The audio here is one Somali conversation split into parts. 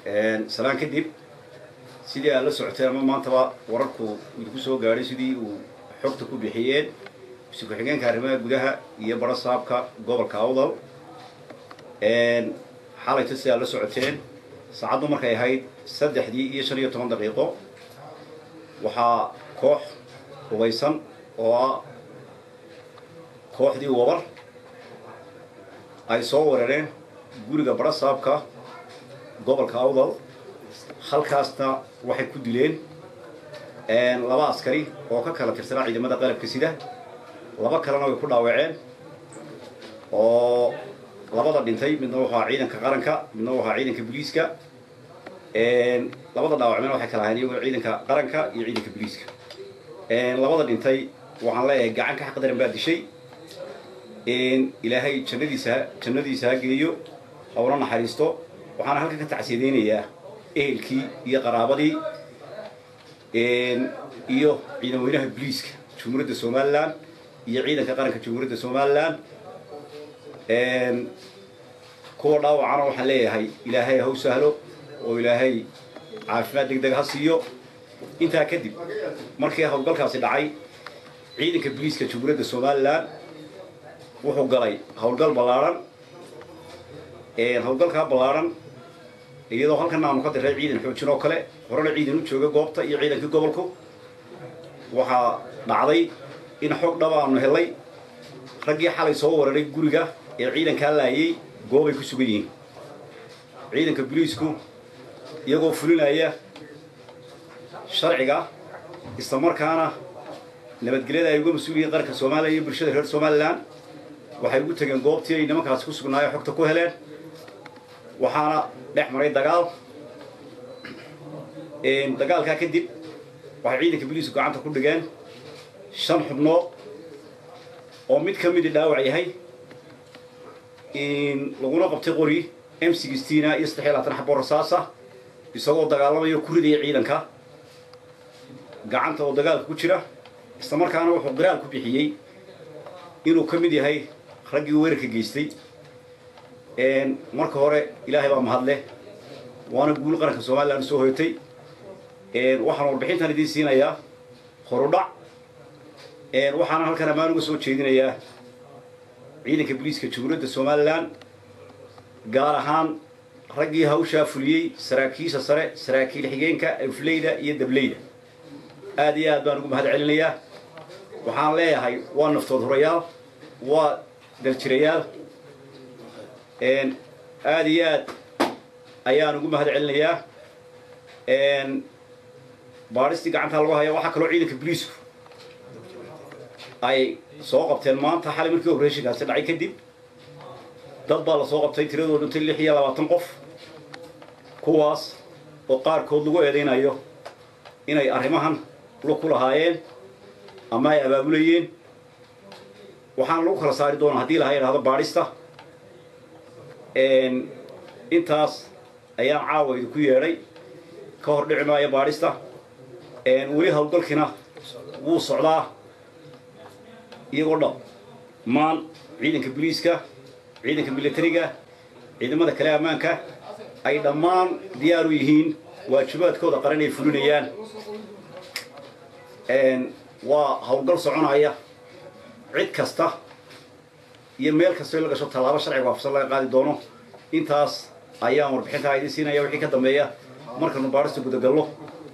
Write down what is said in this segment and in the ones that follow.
salaan kadib sidii aad la socoteen ama maantaba wararku idinku soo gaadhay sidii uu xogta ku bixiyeen muse ku-xigeenka arrimaha gudaha iyo baro saabka gobolka awdal xalayta si aad la socoteen saacaddu markay ahayd saddexdii iyo shan iyo toban daqiiqo waxaa koox hubaysan oo ah kooxdii wabar ay soo weerareen guriga bara saabka gobolka awdal halkaasna waxay ku dileen laba askari oo ka kala tirsanaa ciidamada qalabka sida laba kalena way ku dhaawaceen oo labada dhintay midna wuxuu ahaa ciidanka qaranka midna wuxuu ahaa ciidanka booliiska labada dhaawacmena waxay kala ahayn iyagoo ciidanka qaranka iyo ciidanka booliiska labada dhintay waxaan leeyahay gacan ka xaqdaran baa dishay ilaahay jannadiisa jannadiisa ha geeyo hawla naxariisto waxaana halkan ka tacsiyadeynayaa ehelkii iyo qaraabadii iyo ciidan weynaha booliiska jumhuuriyadda somalilan iyo ciidanka qaranka jumhuuriyadda somalilan kuwa dhaawacana waxaan leeyahay ilaahay haw sahlo oo ilaahay caafimaad deg deg ha siiyo intaa kadib markii howlgalkaasi dhacay ciidanka booliiska jumhuuriyadda somalilan wuxuu galay howlgal ballaarhan howlgalkaa ballaarhan iyadoo halkan aanu ka diray ciidan xoojin oo kale horena ciidan u jooga goobta iyo ciidankii gobolku waxaa dhacday in xog dhaba aanu helay raggii xalay soo weeraray guriga ee ciidankaa laayay goobay ku sugan yihiin ciidanka boliisku iyagoo fulinaya sharciga islamarkaana nabadgelyada ay uga mas-uul yihiin qaranka soomaaliya iyo bulshada reer somalilan waxay ugu tegeen goobtii ay nimankaasi ku sugnaayo xogta ku heleen waxaana dhex maray dagaal dagaalkaa kadib waxay ciidanka boliisku gacanta ku dhigeen shan xubnood oo mid ka midi dhaawac yahay laguna qabtay qori m sixteena iyo saddex iyo labaatan xabo rasaasa isagoo dagaalamayo ku ridaya ciidanka gacanta oo dagaalka ku jira isla markaana wuxuu qiraal ku bixiyey inuu ka mid yahay raggii weerarka geystay marka hore ilaahay baa mahadleh waana guul qaranka somalilan usoo hoyatay waxaan warbixintan idiin siinayaa horudhac waxaana halkan ammaan uga soo jeedinayaa ciidanka booliiska jumhuuriyadda somalilan gaar ahaan raggii hawshaa fuliyey saraakiisha sare saraakiil xigeenka afleyda iyo dableyda aad iyo aad baan ugu mahad celinayaa waxaan leeyahay waa naftood horayaal waa daljirayaal aad iyo aad ayaan ugu mahad celinayaa baadhistii gacantaa lagu haya waxaa kaloo ciidanka boliisku ay soo qabteen maanta xalay markii operatiinkaasi dhacay kadib dad baa la soo qabtay tiradoo dhintay lix iyo labaatan qof kuwaas oo qaarkood lagu eedaynayo inay arrimahan lug ku lahaayeen ama ay abaabulayeen waxaana lagu kala saari doonaa haddii laha idhahdo baadhista intaas ayaan caawa idinku yeedhay ka hor dhici maayo baadhista weli howlgalkiina wuu socdaa iyagoo dhab maan ciidanka boliiska ciidanka militariga ciidamada kale ammaanka ay dhammaan diyaar u yihiin waajibaadkooda qaran ay fulinayaan waa howlgal soconaya cid kasta iyo meel kastoo in la gasho tallaabo sharciga waafsan laga qaadi doono intaas ayaan warbixintaa idiin siinaya wixii ka dambeeya markanu baadhista gudagallo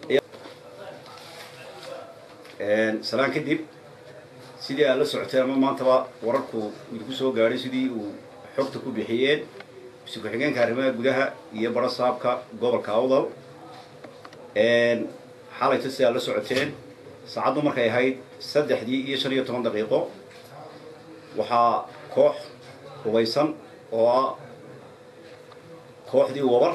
salaan kadib sidii aad la socoteen ama maantaba wararku idinku soo gaadhay sidii uu xogta ku bixiyeen muse ku-xigeenka arrimaha gudaha iyo baro saabka gobolka awdal xalayta si aad la socoteen saacaddu markay ahayd saddexdii iyo shan iyo toban daqiiqo waxaa koox hubaysan oo ah kooxdii wabar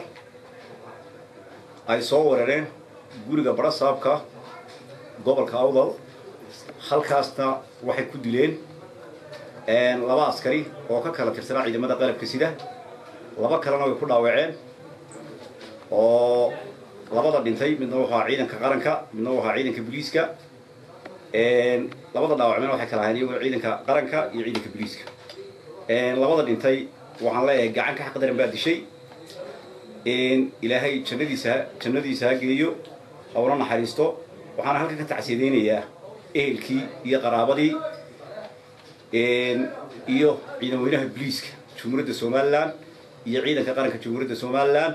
ay soo weerareen guriga bara saabka gobolka awdal halkaasna waxay ku dileen laba askari oo ka kala tirsanaa ciidamada qalabka sida laba kalena way ku dhaawaceen oo labada dhintay midna wuxuu ahaa ciidanka qaranka midna wuxuu ahaa ciidanka booliiska labada dhaawacmena waxay kala ahayn iyagoo ciidanka qaranka iyo ciidanka booliiska labada dhintay waxaan leeyahay gacan ka xaqdaran baa dishay ilaahay jannadiisa jannadiisa ha geeyo hawla naxariisto waxaana halkan ka tacsiyadaynayaa ehelkii iyo qaraabadii iyo ciidan weynaha boliiska jumhuuriyadda somalilan iyo ciidanka qaranka jumhuuriyadda somalilan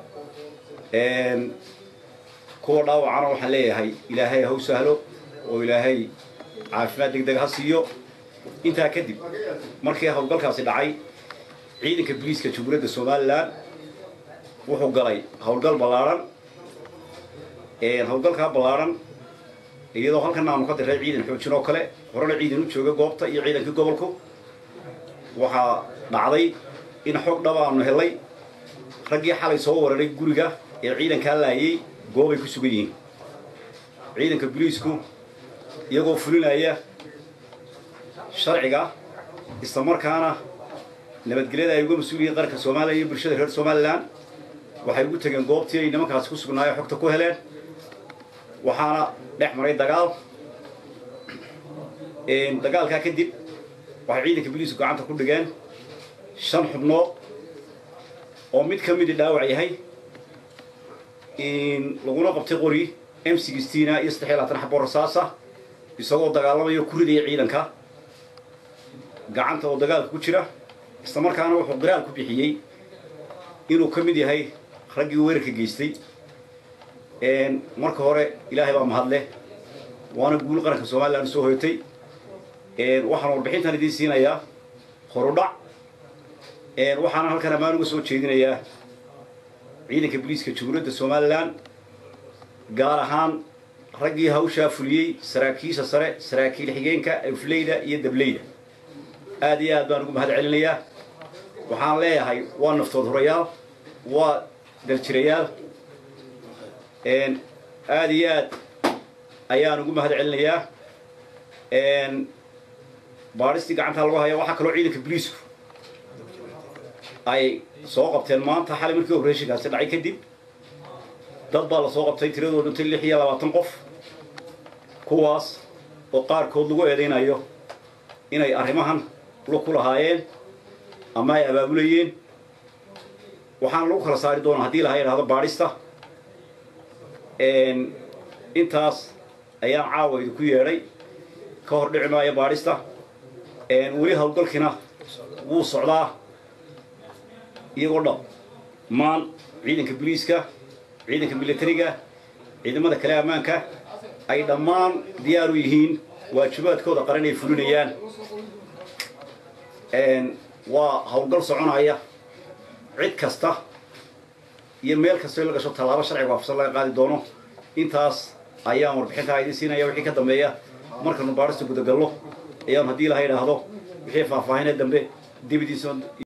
kuwa dhaawacana waxaan leeyahay ilaahay ha u sahlo oo ilaahay caafimaad deg deg ha siiyo intaa kadib markii howlgalkaasi dhacay ciidanka boliiska jumhuuriyadda somalilan wuxuu galay howlgal ballaarhan howlgalkaa ballaarhan iyadoo halkan aanu ka diray ciidan xoojin oo kale horena ciidan u jooga goobta iyo ciidankii gobolku waxaa dhacday in xog dhaba aanu helay raggii xalay soo wararay guriga ee ciidankaa laayay goobay ku sugan yihiin ciidanka boliisku iyagoo fulinaya sharciga isla markaana nabadgelyada ay uga mas-uul yihiin qaranka soomaaliya iyo bulshada reer somalilan waxay ugu tegeen goobtii ay nimankaasi ku sugnaayo xogta ku heleen waxaana dhex maray dagaal dagaalkaa kadib waxay ciidanka boliisku gacanta ku dhigeen shan xubnood oo mid ka midi dhaawac yahay laguna qabtay qori m sixteena iyo saddex iyo labaatan xabo rasaasa isagoo dagaalamayo ku ridaya ciidanka gacanta oo dagaalka ku jira isla markaana wuxuu qiraal ku bixiyey inuu ka mid yahay raggii weerarka geystay marka hore ilaahay baa mahadleh waana guul qaranka somalilan soo hoyatay waxaan warbixintan idiin siinayaa horudhac waxaana halkan ammaan uga soo jeedinayaa ciidanka boliiska jumhuuriyadda somalilan gaar ahaan raggii hawshaa fuliyey saraakiisha sare saraakiil xigeenka afleyda iyo dableyda aad iyo aad baan ugu mahad celinayaa waxaan leeyahay waa naftood horayaal waa daljirayaal aad iyo aad ayaan ugu mahad celinayaa baadhistii gacantaa lagu haya waxaa kaloo ciidanka boliisku ay soo qabteen maanta xalay markii obreshonkaasi dhacay kadib dad baa la soo qabtay tiradoo dhintay lix iyo labaatan qof kuwaas oo qaarkood lagu eedaynayo inay arrimahan lu ku lahaayeen ama ay abaabulayeen waxaana lagu kala saari doonaa haddii laha idhahdo baadhista intaas ayaan caawa idinku yeedhay ka hor dhici maayo baadhista weli howlgalkiina wuu socdaa iyagoo dhab maan ciidanka boliiska ciidanka militariga ciidamada kale ammaanka ay dhammaan diyaar u yihiin waajibaadkooda qaran ay fulinayaan waa howlgal soconaya cid kasta iyo meel kastoo la gasho tallaabo sharciga waafsan laga qaadi doono intaas ayaan warbixintaa idiin siinaya wixii ka dambeeya markanu baadhista gudagallo ayaan haddii laha idhaahdo wixii faahfaahinee dambe dibadiisa